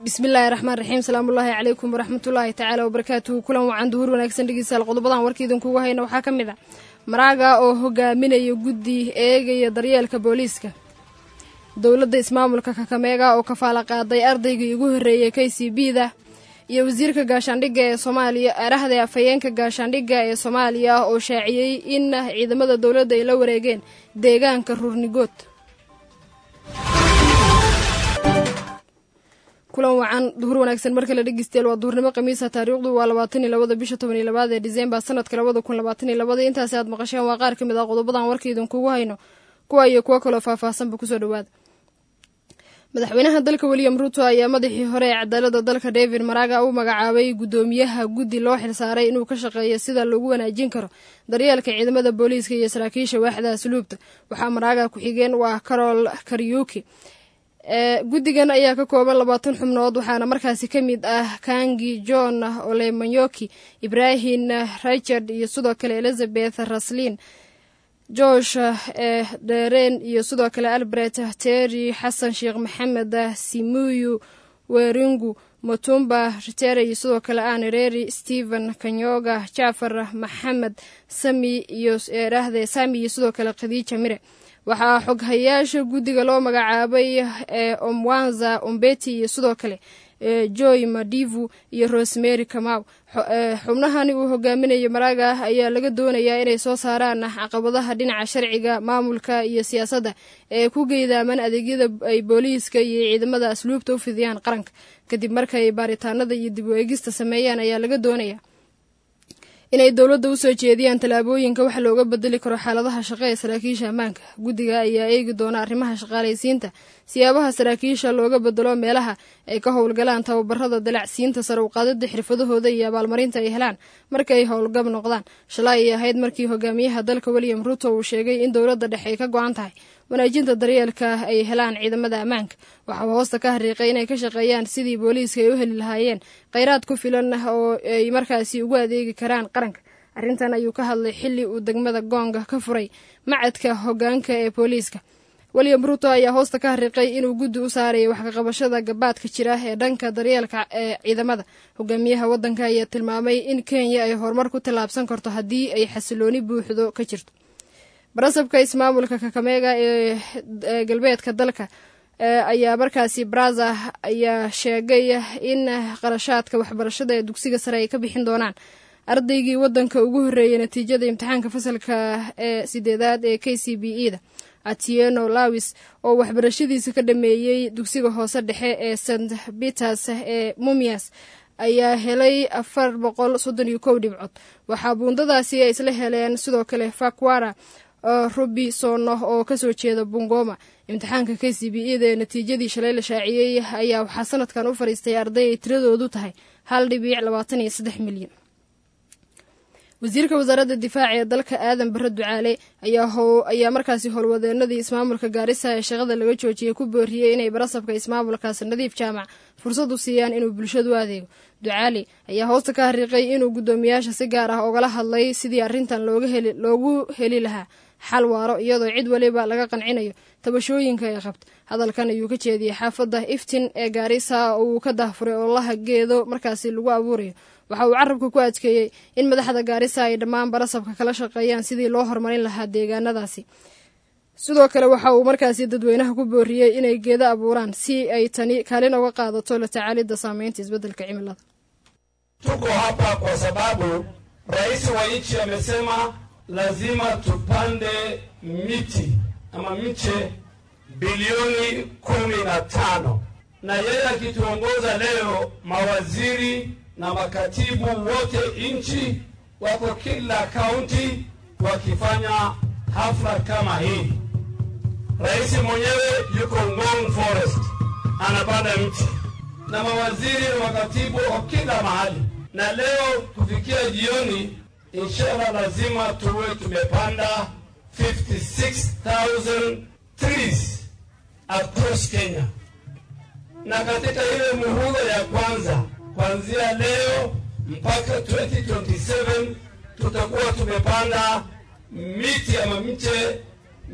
bismillaahi raxmaan raxiim salaamullaahi calaykum waraxmatullaahi tacaala wabarakaatuhu kulan wacan duhur wanaagsan dhegeystayaal qodobadan warka idinkugu hayna waxaa ka mid ah maraaga oo hogaaminaya guddi eegaya daryeelka booliiska dowladda ismaamulka kakameega oo kafaala qaaday ardaygii ugu horreeyey k c b da iyo wasiirka gaashaandhigga ee soomaaliya arahda afhayeenka gaashaandhigga ee soomaaliya oo shaaciyey in ciidamada dowladda ay la wareegeen deegaanka ruurnigood kulan wacan duhur wanaagsan marka la dhegeystayaal waa duhurnimo khamiisa taariikhdu waa labaatan iyo labada bisha toban iyo labaad ee diseembar sanadka labada kun labaatan iyo labada intaasi aad maqasheen waa qaar ka mid ah qodobadan warka idinkugu hayno kuwa iyo kuwo kaloo faahfaahsanba kusoo dhawaada madaxweynaha dalka william ruto ayaa madaxii hore ee cadaalada dalka david maraga u magacaabay guddoomiyaha guddi loo xilsaaray inuu ka shaqeeyo sida lagu wanaajin karo daryeelka ciidamada booliiska iyo saraakiisha waaxda asluubta waxaa maraga ku-xigeen waa carol karyuki guddigan ayaa ka kooban labaatan xubnood waxaana markaasi ka mid ah kangi john olemanyoki ibrahim richard iyo sidoo kale elizabeth raslin josh deren iyo sidoo kale albert terry xasan sheekh maxamed simuyu weringu mutumba ritere iyo sidoo kale anireri stephen kanyoga jafar maxamed sami iyo dhahde sami iyo sidoo kale khadiija mire waxaa xoghayaasha guddiga loo magacaabay omwanza ombeti iyo sidoo kale joy madivu iyo rosemary kamaw xubnahani uu hogaaminayo maraaga ayaa laga doonayaa inay soo saaraan caqabadaha dhinaca sharciga maamulka iyo siyaasadda ee ku geydaaman adeegyada ay booliiska iyo ciidamada asluubta u fidiyaan qaranka kadib markaay baaritaanada iyo dib u eegista sameeyaan ayaa laga doonaya inay dowladda usoo jeediyaan tallaabooyinka wax looga bedeli karo xaaladaha shaqo ee saraakiisha ammaanka guddiga ayaa eegi doona arrimaha shaqaalaysiinta siyaabaha saraakiisha looga bedelo meelaha ay ka howlgalaan tababarada dalacsiinta sare uqaadida xirfadahooda iyo abaalmarinta ay helaan marka ay howlgab noqdaan shalay ay ahayd markii hogaamiyaha dalka william ruto uu sheegay in dowladda dhexe ay ka go-an tahay wanaajinta daryeelka ay helaan ciidamada ammaanka waxaa hoosta ka hariiqay inay ka shaqeeyaan sidii booliiska ay u heli lahaayeen kheyraad ku filan oo ay markaasi ugu adeegi karaan qaranka arrintan ayuu ka hadlay xilli uu degmada goonga ka furay macadka hogaanka ee booliiska william ruto ayaa hoosta ka hariiqay inuu guddi u saaraya wax kaqabashada gabaadka jira ee dhanka daryeelka ee ciidamada hogaamiyaha waddanka ayaa tilmaamay in kenya ay horumar ku tallaabsan karto haddii ay xasilooni buuxdo ka jirto barasabka ismaamulka kakameega ee galbeedka dalka ayaa markaasi braza ayaa sheegay in qarashaadka waxbarashada ee dugsiga sare ay ka bixin doonaan ardaygii waddanka ugu horreeyay natiijada imtixaanka fasalka ee sideedaad ee k c b e da atieno lawis oo waxbarashadiisa ka dhameeyey dugsiga hoose dhexe ee st peters ee mumias ayaa helay afar boqol soddon iyo kow dhibcood waxaa buundadaasi ay isla heleen sidoo kale fakwara robisono oo kasoo jeeda bungoma imtixaanka k c b e da ee natiijadii shalay la shaaciyey ayaa waxaa sanadkan u fadhiistay arday ay tiradoodu tahay hal dhibiic labaatan iyo saddex milyan wasiirka wasaaradda difaaca ee dalka aadan bare ducaale ayaa markaasi howlwadeenadii ismaamulka gaarisa ee shaqada laga joojiyey ku booriyey inay barasabka ismaamulkaasi nadiif jaamac fursad u siiyaan inuu bulshadu u adeego ducaale ayaa hoosta ka hariiqay inuu guddoomiyaasha si gaar ah ogala hadlay sidii arrintan loogu heli lahaa xal waaro iyadoo cid waliba laga qancinayo tabashooyinka ay qabta hadalkan ayuu ka jeediyey xaafadda iftin ee gaarisa oo uu ka dahfuray oolaha geedo markaasi lagu abuurayo waxa uu carabka ku adkeeyey in madaxda gaarisa ay dhammaan barasabka kala shaqeeyaan sidii loo horumarin lahaa deegaanadaasi sidoo kale waxa uu markaasi dadweynaha ku booriyey inay geedo abuuraan si ay tani kaalin oga qaadato la tacaalidda saameynta isbeddelka cimilada tuko hapa kwa sababu rais wa nchi amesema lazima tupande miti ama miche bilioni kumi na tano na yeye akituongoza leo mawaziri na makatibu wote nchi wako kila kaunti wakifanya hafla kama hii. Rais mwenyewe yuko Ngong Forest anapanda mti na mawaziri na makatibu wa kila mahali, na leo kufikia jioni, inshallah lazima tuwe tumepanda 56,000 trees across Kenya, na katika ile muhula ya kwanza kuanzia leo mpaka 2027 tutakuwa tumepanda miti ama mche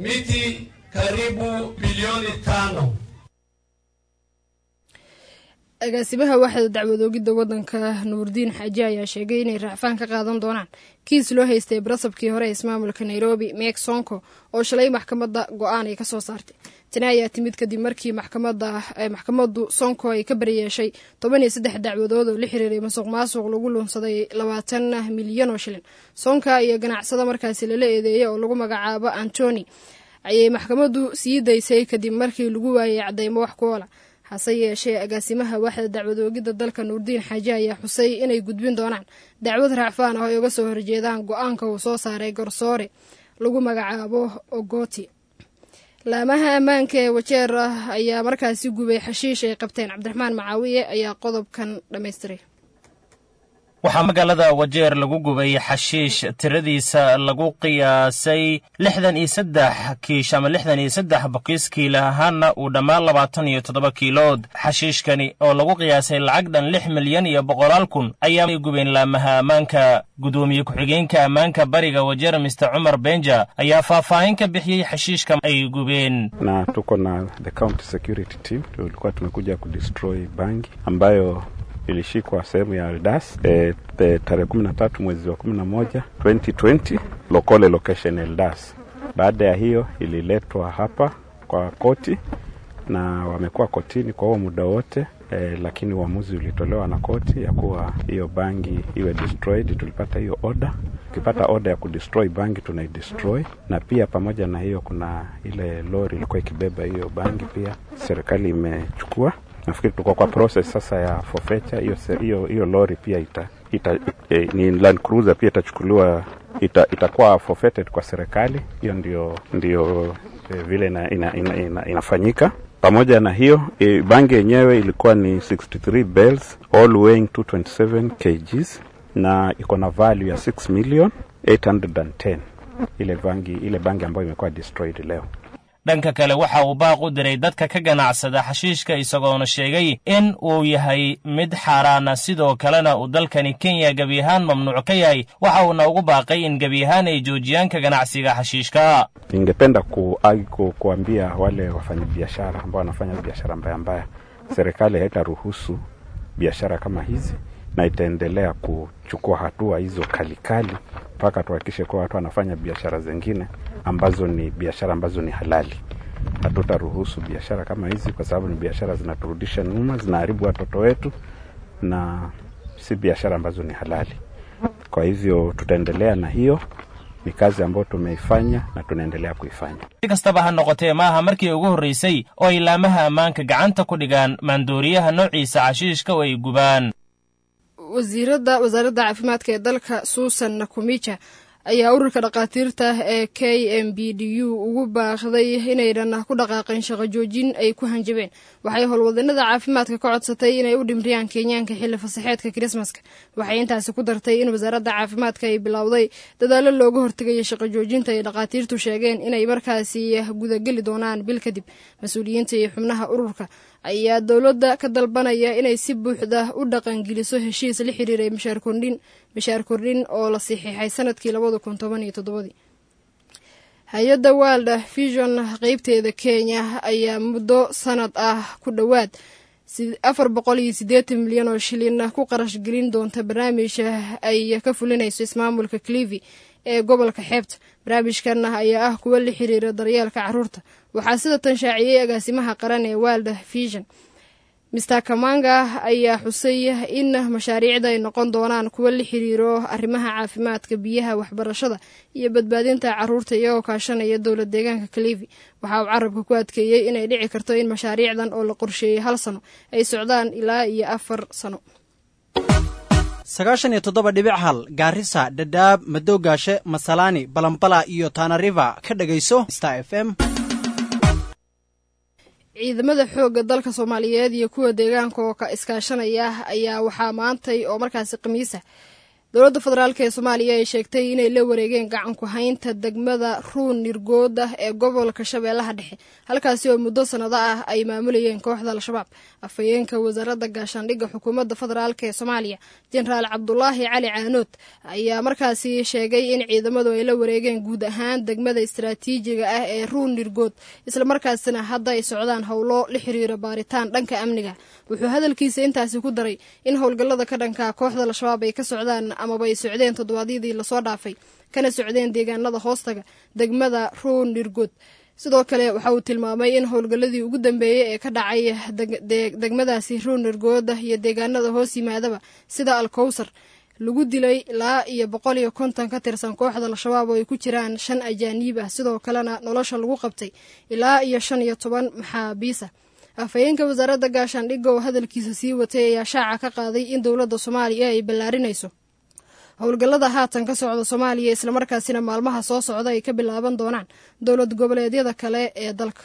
miti karibu bilioni tano. agaasimaha waaxda dacwadoogidda waddanka nuurdiin xaaji ayaa sheegay inay raacfaan ka qaadan doonaan kiis loo haystay barasabkii hore ee ismaamulka nairobi meek sonko oo shalay maxkamadda go-aan ay ka soo saartay tani ayaa timid kadib markii maxkamaddu sonko ay ka baryeeshay toban iyo saddex dacwadood oo la xiriiray masuq maasuq lagu luunsaday labaatan milyan oo shilin sonka iyo ganacsada markaasi lala eedeeyay oo lagu magacaabo antoni ayay maxkamaddu sii daysay kadib markii lagu waayay cadeymo wax kuoola hase yeeshee agaasimaha waaxda dacwadoogidda dalka nuurdiin xaaji ayaa xusay inay gudbin doonaan dacwad raacfaan ah ay uga soo horjeedaan go-aanka uu soo saaray garsoore lagu magacaabo ogoti laamaha ammaanka ee wajeer ah ayaa markaasi gubay xashiish ay qabteen cabdiraxmaan macaawiye ayaa qodobkan dhammaystiray waxaa magaalada wajeer lagu gubay xashiish tiradiisa lagu qiyaasay lixdan iyo saddex kiish ama lixdan iyo saddex bokiis kiila ahaanna uu dhammaan labaatan iyo toddoba kiilood xashiishkani oo lagu qiyaasay lacag dhan lix milyan iyo boqolaal kun ayaay gubeen laamaha ammaanka gudoomiye ku-xigeenka ammaanka bariga wajeer mister cumar benja ayaa faahfaahin ka bixiyey xashiishka ay gubeen na tuko na the county security team tulikuwa tumekuja kudestroy bangi ambayo ilishikwa sehemu ya Eldas e, e, tarehe kumi na tatu mwezi wa kumi na moja 2020 Lokole location Eldas. Baada ya hiyo ililetwa hapa kwa koti na wamekuwa kotini kwa huo muda wote e, lakini uamuzi ulitolewa na koti ya kuwa hiyo bangi iwe destroyed. Tulipata hiyo order. Ukipata order ya kudestroy bangi tunaidestroy, na pia pamoja na hiyo kuna ile lori ilikuwa ikibeba hiyo bangi, pia serikali imechukua nafikiri tuko kwa process sasa ya forfeiture hiyo hiyo hiyo lori pia ita, ita, ita eh, ni Land Cruiser pia itachukuliwa ita, itakuwa forfeited kwa serikali. Hiyo ndio ndio eh, vile ina, ina, ina, ina, inafanyika. Pamoja na hiyo eh, bangi yenyewe ilikuwa ni 63 bells all weighing 227 kgs na iko na value ya 6 million 810 ile bangi ile bangi ambayo imekuwa destroyed leo. dhanka kale waxa uu baaq u diray dadka ka ganacsada xashiishka isagoona sheegay in uu yahay mid xaaraana sidoo kalena uu dalkani kenya gebi ahaan mamnuuc ka yahay waxa uuna ugu baaqay in gebi ahaan ay joojiyaan ka ganacsiga xashiishka Ningependa ku, ku, kuambia wale wafanyabiashara ambao wanafanya biashara mbaya mbaya, serikali haitaruhusu biashara kama hizi na itaendelea kuchukua hatua hizo kalikali mpaka tuhakikishe kuwa watu wanafanya biashara zingine ambazo ni biashara ambazo ni halali. Hatutaruhusu biashara kama hizi, kwa sababu ni biashara zinaturudisha nyuma, zinaharibu watoto wetu na si biashara ambazo ni halali. Kwa hivyo tutaendelea na hiyo, ni kazi ambayo tumeifanya na tunaendelea kuifanya. si kastaba ha noqotee maaha markii ugu horraysay oo ay laamaha ammaanka gacanta ku dhigaan maandooriyaha noociisa xashiishka oo ay gubaan wasiirada wasaaradda caafimaadka ee dalka suusan nakumija ayaa ururka dhakhaatiirta ee k m b d u ugu baaqday inaynan ku dhaqaaqin shaqo joojin ay ku hanjabeen waxay howlwadanada caafimaadka ka codsatay inay u dhimriyaan kenyaanka xilli fasaxeedka kirismaska waxay intaasi ku dartay in wasaaradda caafimaadka ay bilowday dadaallo looga hortegayo shaqo joojinta ay dhakhaatiirtu sheegeen inay markaasi gudageli doonaan bil kadib mas-uuliyiinta iyo xubnaha ururka ayaa dowladda ka dalbanaya inay si buuxda u dhaqangeliso heshiis la xiriiray mishaar kordhin mishaar kordhin oo la saxiixay sanadkii labada kun toban iyo toddobadii hay-adda world vision qeybteeda kenya ayaa muddo sanad ah ku dhowaad afar boqol iyo siddeetan milyan oo shilin ku qarash gelin doonta barnaamija ay ka fulinayso ismaamulka clivi ee gobolka xeebta barnaamijkan ayaa ah kuwo la xiriira daryeelka caruurta waxaa sida tan shaaciyey agaasimaha qaran ee world vision mister kamanga ayaa xusay in mashaariicda ay noqon doonaan kuwo la xiriiro arrimaha caafimaadka biyaha waxbarashada iyo badbaadinta caruurta iyagoo kaashanaya dowla deegaanka kalivi waxa uu carabka ku adkeeyey inay dhici karto in mashaariicdan oo la qorsheeyey hal sano ay socdaan ilaa iyo afar sano sagaashan iyo toddoba dhibic hal gaarisa dhadhaab madowgaashe masalaani balambala iyo tanariva ka dhegayso star f m ciidamada xoogga dalka soomaaliyeed iyo kuwa deegaanka oo ka iskaashanaya ayaa waxaa maantay oo markaasi khamiisa dowladda federaalk ee soomaaliya ay sheegtay inay la wareegeen gacanku haynta degmada ruun nirgooda ee gobolka shabeellaha dhexe halkaasi oo muddo sannado ah ay maamulayeen kooxda al-shabaab afhayeenka wasaaradda gaashaandhigga xukuumadda federaalk ee soomaaliya jenaraal cabdulaahi cali caanood ayaa markaasi sheegay in ciidamadu ay la wareegeen guud ahaan degmada istaraatiijiga ah ee ruun nirgood islamarkaasina hadda ay socdaan howlo la xiriira baaritaan dhanka amniga wuxuu hadalkiisa intaasi ku daray in howlgallada ka dhanka kooxda al-shabaab ay ka socdaan amaba ay socdeen toddobaadyadii lasoo dhaafay kana socdeen deegaanada hoostaga degmada ruun nirgood sidoo kale waxa uu tilmaamay in howlgalladii ugu dambeeyey ee ka dhacay degmadaasi ruun nirgooda iyo deegaanada hoos yimaadaba sida alkowsar lagu dilay ilaa iyo boqol iyo konton ka tirsan kooxda al-shabaab oo ay ku jiraan shan ajaaniib ah sidoo kalena nolosha lagu qabtay ilaa iyo shan iyo toban maxaabiisa afhayeenka wasaaradda gaashaandhigga oo hadalkiisa sii watay ayaa shaaca ka qaaday in dowladda soomaaliya ay ballaarinayso howlgallada haatan ka socda soomaaliya islamarkaasina maalmaha soo socda ay ka bilaaban doonaan dowlad goboleedyada kale ee dalka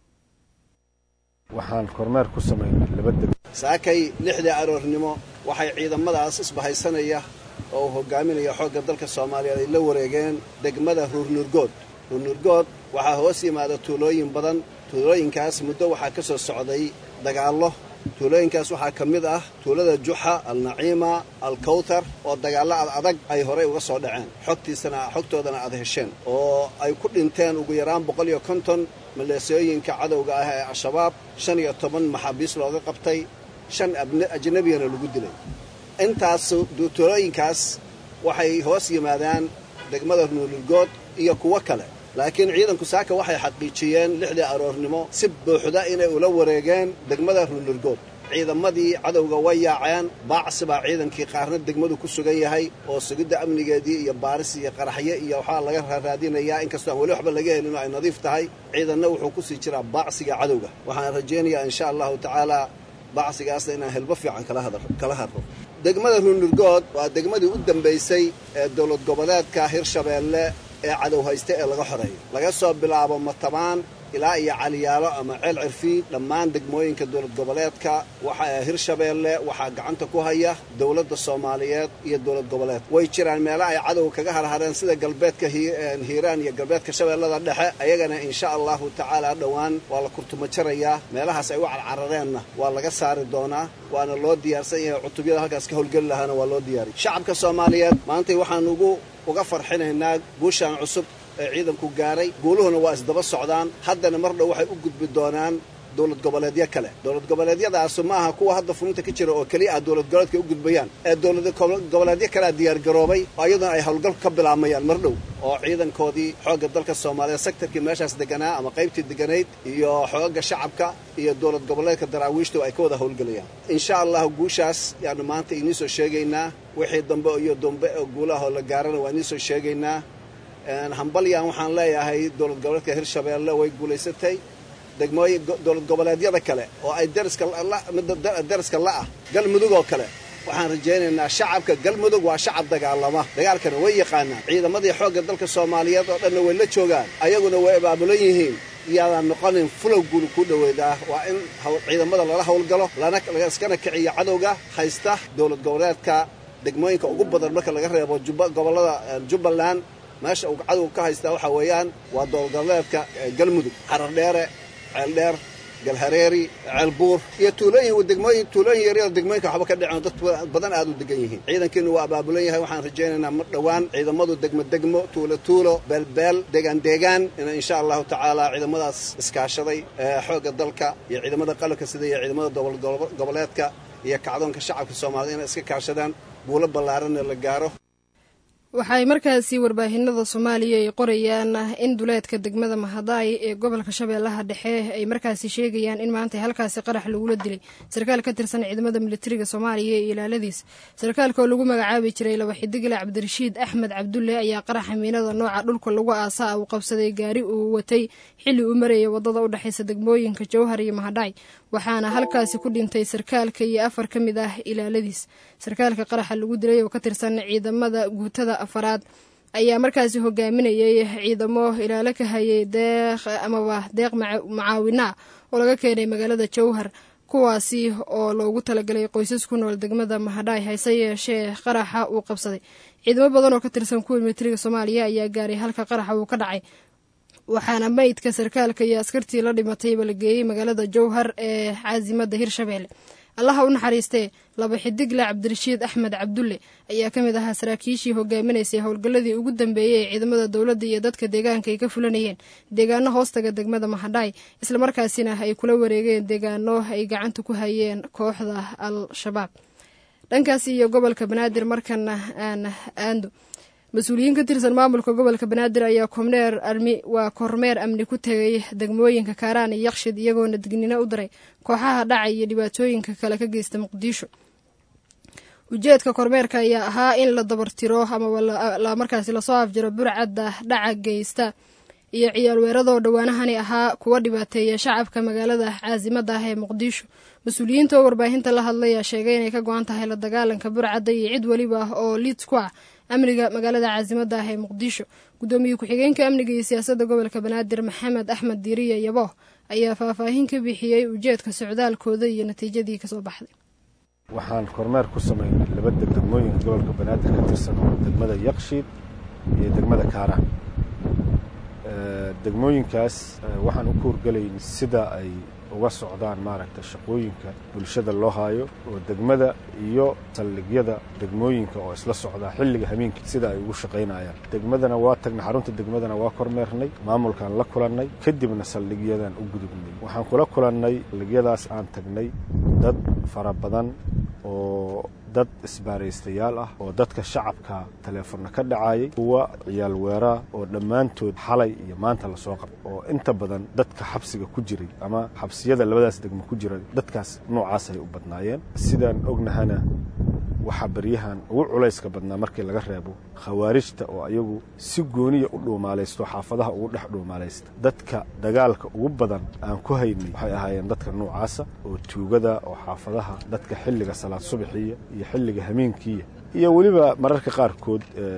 waxaan kormeer ku samaynay laba deg saakay lixdii aroornimo waxay ciidamadaas isbahaysanaya oo uu hogaaminaya xoogga dalka soomaaliyeed ay la wareegeen degmada ruurnurgood ruurnurgood waxaa hoos yimaada tuulooyin badan tuulooyinkaas muddo waxaa ka soo socday dagaallo tuulooyinkaas waxaa ka mid ah tuulada juxa alnaciima alkawtar oo dagaallo ad adag ay horay uga soo dhaceen xogtiisana xogtoodana aad hesheen oo ay ku dhinteen ugu yaraan boqol iyo konton maleesooyinka cadowga ah ee al-shabaab shan iyo toban maxaabiis looga qabtay shan ajnabiyana lagu dilay intaas tuulooyinkaas waxay hoos yimaadaan degmada nuulurgood iyo kuwo kale laakiin ciidanku saaka waxay xaqiijiyeen lixdii aroornimo si buuxda inay ula wareegeen degmada ruunurgood ciidamadii cadowga way yaaceen baacsi baa ciidankii qaarna degmadu ku sugan yahay oo sugidda amnigeedii iyo baaris iyo qaraxyo iyo waxaa laga raaraadinayaa inkastoo aan weli waxba laga helin oo ay nadiif tahay ciidanna wuxuu ku sii jiraa baacsiga cadowga waxaan rajaynayaa insha allahu tacaalaa baacsigaasna inaan helbo fiican kala hadro degmada ruunurgood waa degmadii u dambaysay ee dowlad goboleedka hirshabeelle ee cadow haysta ee laga xoreeyo laga soo bilaabo matabaan ilaa iyo caliyaalo ama ceel cirfiid dhammaan degmooyinka dowlad goboleedka waxa hirshabeelle waxaa gacanta ku haya dowladda soomaaliyeed iyo dowlad goboleed way jiraan meela ay cadow kaga harhareen sida galbeedka hiiraan iyo galbeedka shabeellada dhexe ayagana insha allahu tacaala dhowaan waa la kurtumajarayaa meelahaas ay u carcarareenna waa laga saari doonaa waana loo diyaarsan yahay cutubyada halkaas ka howlgeli lahaana waa loo diyaariy shacabka soomaaliyeed maantay waxaan ugu uga farxinaynaa guushaan cusub ee ciidanku gaaray guuluhuna waa isdaba socdaan haddana mar dhow waxay u gudbi doonaan dowlad goboleedyo kale dowlad goboleedyadaasu ma aha kuwa hadda fulinta ka jira oo keliya ah dowlad goboleedka u gudbayaan ee dowlad goboleedyo kalea diyaargaroobay oo iyaduna ay howlgal ka bilaamayaan mar dhow oo ciidankoodii xoogga dalka soomaaliya sektarkii meeshaas deganaa ama qaybtii deganayd iyo xoogga shacabka iyo dowlad goboleedka daraawiishtu ay ka wada howlgelayaan insha allahu guushaas yaanu maanta idiin soo sheegaynaa wixii dambe iyo dambe oo guulahoo la gaarana waa idiin soo sheegaynaa hambalyan waxaan leeyahay dowlad goboleedka hirshabeelle way guulaysatay degmooyin dowlad goboleedyada kale oo ay dariska la'ah galmudug oo kale waxaan rajaynaynaa shacabka galmudug waa shacab dagaalama dagaalkana way yaqaanaan ciidamadii xoogga dalka soomaaliyeed oo dhanna way la joogaan ayaguna way abaabulan yihiin iyaadaan noqonin fulow guul ku dhoweydaa waa in ciidamada lala howlgalo laiskana kiciyo cadowga haysta dowlad goboleedka degmooyinka ugu badan marka laga reebo gobollada jubbaland meesha uu cadowga ka haystaa waxaa weeyaan waa dowladgoboleedka galmudug xarardheere ceeldheer galhareeri ceelbuur iyo tuulooyin degmooyin tuulooyin yaryar degmooyinka waxba ka dhiceen dad badan aad u degan yihiin ciidankiinu waa abaabulan yahay waxaan rajaynaynaa mar dhowaan ciidamadu degmo degmo tuulo tuulo beelbeel deegaan deegaan in insha allahu tacaala ciidamadaas iskaashaday ee xoogga dalka iyo ciidamada qalabka sida iyo ciidamada dowlad goboleedka iyo kacdoonka shacabka soomaalida inay iska kaashadaan buulo ballaaranna la gaaro waxay markaasi warbaahinada soomaaliya ay qorayaan in duleedka degmada mahadaay ee gobolka shabeellaha dhexe ay markaasi sheegayaan in maanta halkaasi qarax lagula dilay sarkaal ka tirsan ciidamada militariga soomaaliya iyo ilaaladiis sarkaalka oo lagu magacaabi jiray laba xidigle cabdirashiid axmed cabdulle ayaa qaraxa miinada nooca dhulka lagu aasaa uu qabsaday gaari uu watay xilli uu marayay wadada u dhexaysa degmooyinka jowhar iyo mahadhaay waxaana halkaasi ku dhintay sarkaalka iyo afar ka mid ah ilaaladiis sarkaalka qaraxa lagu dilay oo ka tirsan ciidamada guutada afaraad ayaa markaasi hogaaminayay ciidamo ilaalo ka hayay deeq amaba deeq macaawina oo laga keenay magaalada jowhar kuwaasi oo loogu talagalay qoysas ku nool degmada mahadhaay hayse yeeshee qaraxa uu qabsaday ciidamo badan oo ka tirsan kuwa militariga soomaaliya ayaa gaaray halka qaraxa uu ka dhacay waxaana meydka sarkaalka iyo askartii la dhimatayba la geeyey magaalada jowhar ee caasimada hirshabeelle allaha u naxariistee laba xidigle cabdirashiid axmed cabdulle ayaa ka mid ahaa saraakiishii hogaaminaysay howlgalladii ugu dambeeyey ee ciidamada dowladda iyo dadka deegaanka ay ka fulanayeen deegaano hoostaga degmada mahadhaay islamarkaasina ay kula wareegeen deegaano ay gacanta ku hayeen kooxda al-shabaab dhankaas iyo gobolka banaadir markana aan aando mas-uuliyiin ka tirsan maamulka gobolka banaadir ayaa kormeer armi waa kormeer amni ku tegay degmooyinka kaaraan iyo yakshid iyagoona dignino u diray kooxaha dhaca iyo dhibaatooyinka kale ka geysta muqdisho ujeedka kormeerka ayaa ahaa in la dabartiro ama markaasi lasoo afjiro burcadda dhaca geysta iyo ciyaal weeradoo dhowaanahani ahaa kuwa dhibaateeya shacabka magaalada caasimada ah ee muqdisho mas-uuliyiinta oo warbaahinta la hadlaya sheegay inay ka go-an tahay la dagaalanka burcadda iyo cid weliba oo liid ku ah amniga magaalada caasimada ah ee muqdisho gudoomiye ku-xigeenka amniga iyo siyaasadda gobolka banaadir maxamed axmed diiriya yabo ayaa faahfaahin ka bixiyey ujeedka socdaalkooda iyo natiijadii kasoo baxday waxaan kormeer ku samaynay laba degmooyinka gobolka banaadir ka tirsan oo degmada yakshiid iyo degmada kaaraan degmooyinkaas waxaan u kuurgelayn sida ay uga socdaan maaragta shaqooyinka bulshada loo haayo oo degmada iyo saldhigyada degmooyinka oo isla socdaa xilliga hameenkii sida ay ugu shaqaynayaan degmadana waa tagnay xarunta degmadana waa kormeernay maamulkaan la kulannay kadibna saldhigyadan u gudubnay waxaan kula kulannay saldhigyadaas aan tagnay dad fara badan oo dad isbaaraystayaal ah oo dadka shacabka taleefonna ka dhacayay kuwa ciyaal weeraa oo dhammaantood xalay iyo maanta lasoo qabay oo inta badan dadka xabsiga ku jiray ama xabsiyada labadaas degmo ku jiray dadkaas noocaasay u badnaayeen sidaan ognahana waxaa baryahan ugu culayska badnaa markii laga reebo khawaarijta oo ayagu si gooniya u dhuumaalaysto xaafadaha ugu dhex dhuumaalaysta dadka dagaalka ugu badan aan ku haynay waxay ahaayeen dadka noocaasa oo tuugada oo xaafadaha dadka xilliga salaad subaxiya iyo xilliga hameenkiiya iyo weliba mararka qaarkood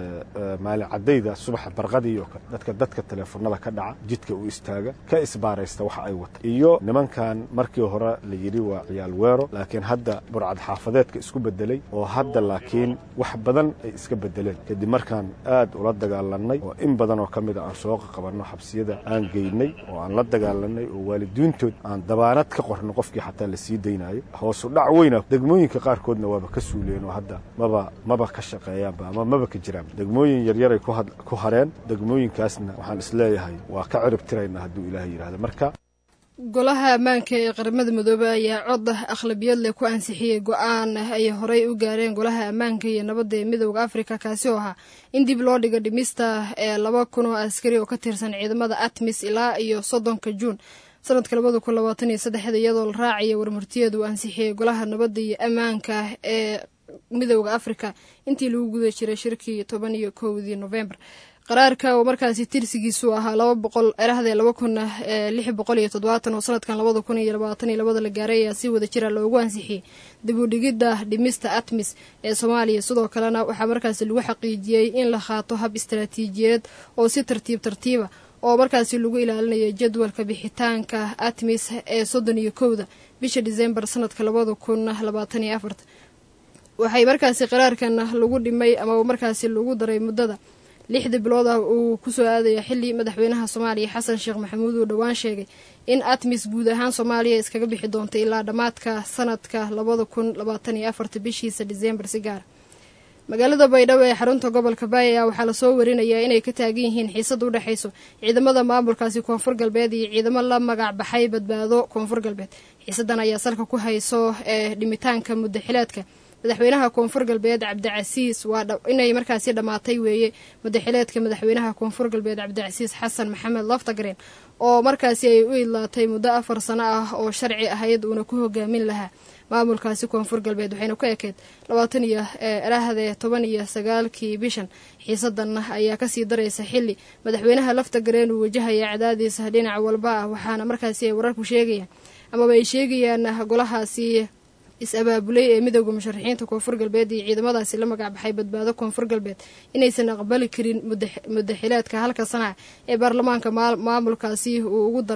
maalin caddayda subaxa barqadii oo kale dadka dadka teleefonada ka dhaca jidka u istaaga ka isbaaraysta waxa ay wata iyo nimankan markii hore la yidhi waa ciyaal weero laakiin hadda burcad xaafadeedka isku bedelay oo hadda laakiin wax badan ay iska bedeleen kadib markaan aad ula dagaalanay oo in badan oo ka mid a aan soo qabanno xabsiyada aan geynay oo aan la dagaalanay oo waalidiintood aan dabaanad ka qorno qofkii xataa la sii daynayo hoosu dhac weyna degmooyinka qaarkoodna waaba ka suuleen oo hadda maba maba ka shaqeeyaanba ama maba ka jiraan degmooyin yaryaray ku hareen degmooyinkaasna waxaan isleeyahay waa ka cirib tiraynaa hadduu ilaahay yidhahdo marka golaha ammaanka ee qaramada midoobey ayaa cod akhlabiyad leh ku ansixiyey go-aan ay horey u gaareen golaha ammaanka iyo nabadda ee midooda afrika kaasi oo ahaa in dib loo dhigo dhimista ee laba kun oo askari oo ka tirsan ciidamada atmis ilaa iyo soddonka juun sanadka labada kun labaatan iyo saddexda iyadoo la raacaya warmartiyeedu ansixiyey golaha nabadda iyo ammaanka ee midooda afrika intii lagu guda jiray shirkii toban iyo kowdii novembar qaraarka oo markaasi tirsigiisu ahaa laba boqol erahdee laba kun lix boqol iyo toddobaatan oo sanadkan labada kun iyo labaatan iyo labada la gaaray ayaa si wada jira loogu ansixiyey dib u dhigidda dhimista atmis ee soomaaliya sidoo kalena waxaa markaasi lagu xaqiijiyey in la qaato hab istaraatiijiyeed oo si tartiib tartiiba oo markaasi lagu ilaalinayo jadwalka bixitaanka atmis ee soddon iyo kowda bisha disembar sanadka labada kun labaatan iyo afarta waxay markaasi qaraarkan lagu dhimay ama markaasi lagu daray muddada lixda bilood ah uu kusoo aadaya xili madaxweynaha soomaaliya xasan sheekh maxamuud uu dhowaan sheegay in atmis guud ahaan soomaaliya iskaga bixi doonta ilaa dhammaadka sanadka labada kun labaatan iyo afarta bishiisa disembar si gaara magaalada baydhabo ee xarunta gobolka baaya waxaa lasoo warinayaa inay ka taagan yihiin xiisad u dhexayso ciidamada maamulkaasi koonfur galbeed iyo ciidamo la magac baxay badbaado koonfur galbeed xiisadan ayaa salka ku hayso ee dhimitaanka muddaxileedka madaxweynaha koonfur galbeed cabdicasiis waa inay markaasi dhammaatay weeye muddaxileedka madaxweynaha koonfur galbeed cabdicasiis xasan maxamed laftagreen oo markaasi ay u idlaatay muddo afar sano ah oo sharci ahayd uuna ku hogaamin lahaa maamulkaasi koonfur galbeed waxayna ku ekeyd labaatan iyo erahdee toban iyo sagaalkii bishan xiisadan ayaa kasii daraysa xili madaxweynaha laftagreen uu wajahaya cadaadiis dhinac walba ah waxaana markaasi ay wararku sheegayaan amaba ay sheegayaan golahaasi is-abaabulay ee midooda musharaxiinta koonfur galbeed iyo ciidamadaasi la magacbaxay badbaado koonfur galbeed inaysan aqbali karin muddaxileedka halka sanaca ee baarlamaanka maamulkaasi uu ugu daray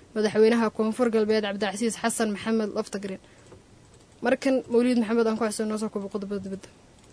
madaxweynaha koonfur galbeed cabdicasiis xasan maxamed laftagreen markan mawliid maxamed aan ku xuseen noo soo kobo qodobada dibadda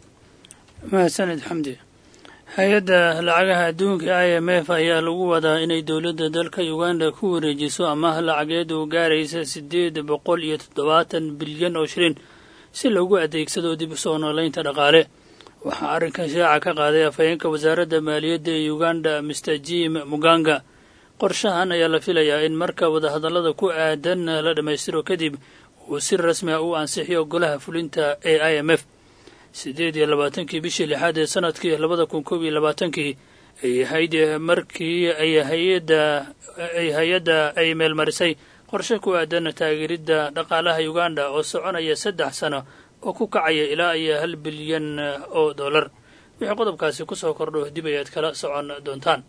mahadsaned xamdi hay-adda lacagaha adduunka i m f ayaa lagu wadaa inay dowladda dalka uganda ku wareejiso amaah lacageed oo gaaraysa siddeed boqol iyo toddobaatan bilyan oo shilin si loogu adeegsado dib u soo noolaynta dhaqaale waxaa arrinkan shaaca ka qaaday afhayeenka wasaaradda maaliyadda ee uganda master jim muganga qorshahan ayaa la filayaa in marka wadahadallada ku aadan la dhammaystiro kadib uu si rasmi ah u ansixiyo golaha fulinta ee i m f siddeed iyo labaatankii bishii lixaad ee sanadkii labada kun koob iyo labaatankii ay ahayd markii ay hay-adda ay hay-adda ay meelmarisay qorshe ku aadan taageeridda dhaqaalaha uganda oo soconaya saddex sano oo ku kacaya ilaa iyo hal bilyan oo dollar wixii qodobkaasi ku soo kordho dib ayaad kala socon doontaan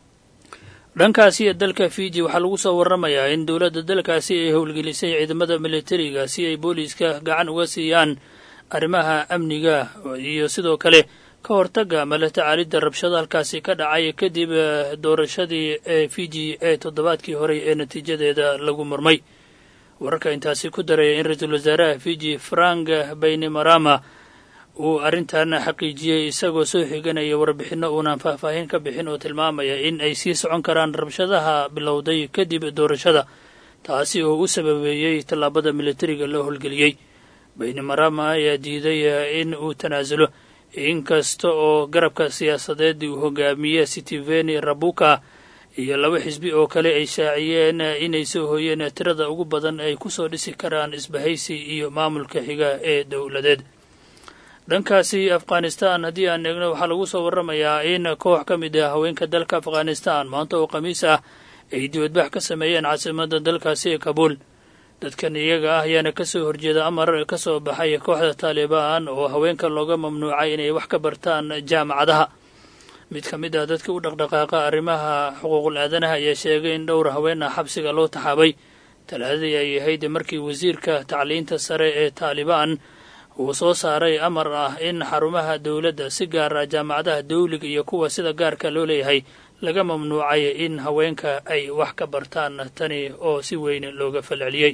dhankaasi ee dalka fiji waxaa lagu soo warramayaa in dowladda dalkaasi ay howlgelisay ciidamada militariga si ay booliiska gacan uga siiyaan arrimaha amniga iyo sidoo kale ka hortagga ama la tacaalidda rabshado halkaasi ka dhacay kadib doorashadii ee fiji ee toddobaadkii horey ee natiijadeeda lagu murmay wararka intaasi ku daraya in ra-iisul wasaaraha fiji frank baynimarama uu arrintan xaqiijiyey isagoo soo xiganaya warbixinno uunan faahfaahin ka bixin oo tilmaamaya in ay sii socon karaan rabshadaha bilowday kadib doorashada taasi oo u sababeeyey tallaabada militariga loo howlgeliyey baynimarama ayaa diiday in uu tanaasulo inkasta oo garabka siyaasadeed uu hogaamiye sitiveni rabuka iyo laba xisbi oo kale ay shaaciyeen inay soo hooyeen tirada ugu badan ay ku soo dhisi karaan isbahaysi iyo maamulka xiga ee dowladeed dhankaasi afghanistan haddii aan eegno waxaa lagu soo warramayaa in koox ka mid ah haweenka dalka afghanistan maanta oo khamiis ah ay dibadbax ka sameeyeen caasimadda dalkaasi ee kabuul dadkan iyaga ah ayaana ka soo horjeeda amar ka soo baxay kooxda taalibaan oo haweenka looga mamnuucay inay wax ka bartaan jaamacadaha mid ka mid ah dadka u dhaqdhaqaaqa arrimaha xuquuqul aadanaha ayaa sheegay in dhowr haween ah xabsiga loo taxaabay talaadadii ay ahayd markii wasiirka tacliinta sare ee taalibaan uu soo saaray amar ah in xarumaha dowladda si gaara jaamacadaha dawliga iyo kuwa sida gaarka loo leeyahay laga mamnuucay in haweenka ay wax ka bartaan tani oo si weyn looga falceliyey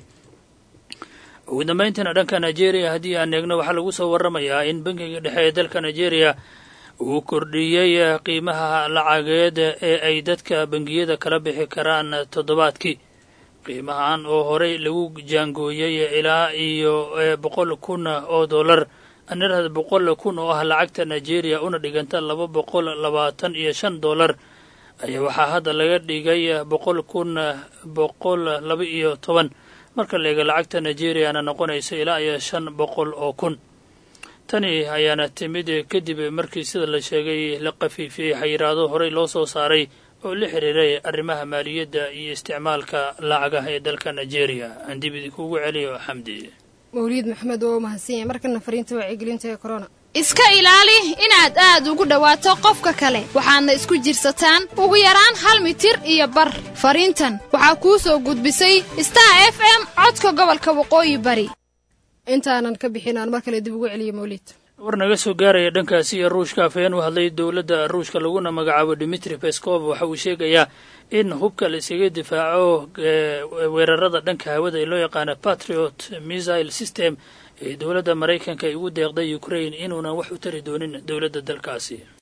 ugu dambayntiina dhanka nigeria haddii aan eegno waxaa lagu soo warramayaa in bankiga dhexe ee dalka nigeria uu kordhiyey qiimaha lacageed ee ay dadka bangiyada kala bixi karaan toddobaadkii qiimahan oo horey lagu jaangooyey ilaa iyo boqol kun oo dollar anirhad boqol kun oo ah lacagta nigeria una dhiganta laba boqol labaatan iyo shan dollar ayaa waxaa hadda laga dhigay boqol kun boqol laba iyo toban marka la eega lacagta nigeriana noqonaysa ilaa iyo shan boqol oo kun tani ayaana timid kadib markii sida la sheegay la qafiifiyey xayiraado horey loo soo saaray oo la xiriiray arrimaha maaliyadda iyo isticmaalka lacagaha ee dalka nigeria aan dib idinkuugu celiyo xamdi mawliid maxamed waa u mahadsan yahay markana fariinta wacyigelinta ee corona iska ilaali inaad aad ugu dhowaato qofka kale waxaadna isku jirsataan ugu yaraan hal mitir iyo bar fariintan waxaa kuu soo gudbisay star f m codka gobolka waqooyi bari intaanan ka bixin aan mar kale dib ugu celiyo mawliid war naga soo gaaraya dhankaasi iyo ruushka afhayeen u hadlay dowladda ruushka laguna magacaabo dimitri peskov waxa uu sheegayaa in hubka la iskaga difaaco weerarada dhanka hawada ee loo yaqaana patriot missile system ee dowladda maraykanka ay ugu deeqday ukraine inuunan wax u tari doonin dowladda dalkaasi